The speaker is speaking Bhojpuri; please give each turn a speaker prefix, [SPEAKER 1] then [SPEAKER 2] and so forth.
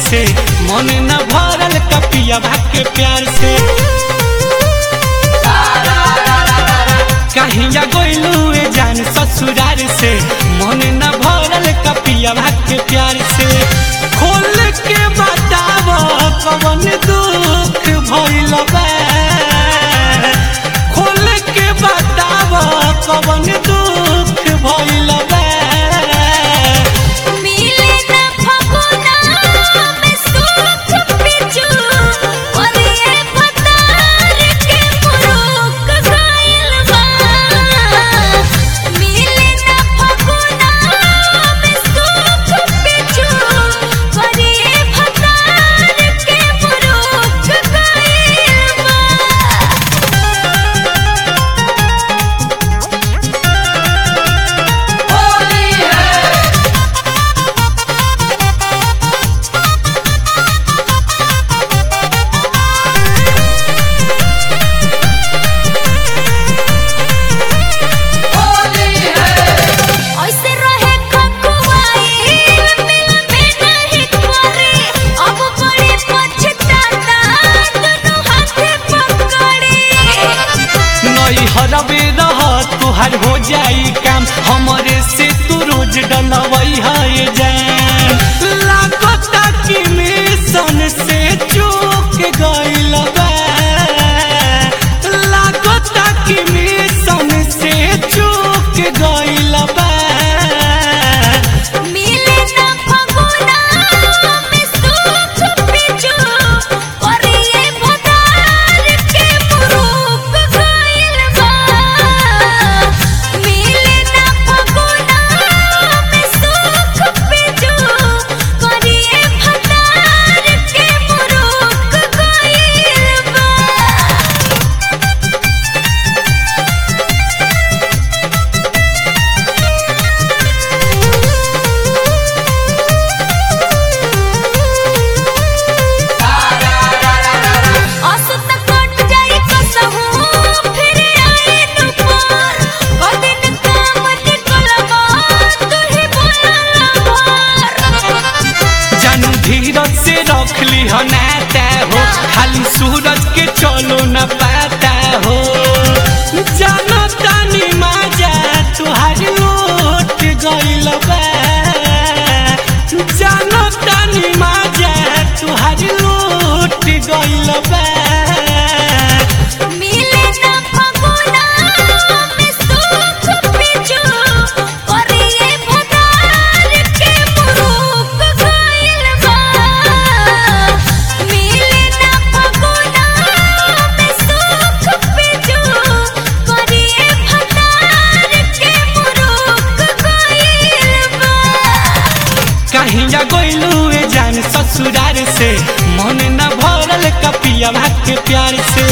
[SPEAKER 1] से मन न भरल कपिया के प्यार से कहिया गोइलू ए जान ससुरार से मन न भरल कपिया के प्यार से खोल के बताव कवन दुख भइल बा खोल के बताव कवन दुख भइल बा
[SPEAKER 2] मिले ना फगुना में सुख पिचू और ये पतार के मुरुक गइल बा मिले ना फगुना में सुख पिचू और ये पतार के मुरुक गइल बा ऐसे रहे खकुआई मिल में नहीं करे अब बड़े पछताता दोनों हाथे पकड़े
[SPEAKER 1] नई हरबे रह तुहार हो जाई काम हमरे से तू रोज डलवई है जान लागता कि मिशन से चूक गइल बा लागता कि मिशन से चूक गइल बा
[SPEAKER 2] मिले ना फगुना में सुख पिचू और ये भदार के मुरुक गइल बा मिले ना फगुना में सुख पिचू और ये भदार के मुरुक गइल बा असत कट जाई कसहू फिर आई दुपार कदिन काम निकलबा तुही बोलला
[SPEAKER 1] जानू धीरज से रख ली हो नाता हो खाली सूरज के चलो न पाता हो जानो तानी माजा तुहारी उठ गइल बा जानो तानी माजा तुहारी उठ गइल बा
[SPEAKER 2] मिले ना फगुना में सुख पिचू और ये भदार के मुरुक गइल बा मिले ना फगुना में सुख पिचू और ये भदार के मुरुक गइल बा
[SPEAKER 1] कहिया गोइलू ए जान ससुरार से मन न भरल कपिया के प्यार से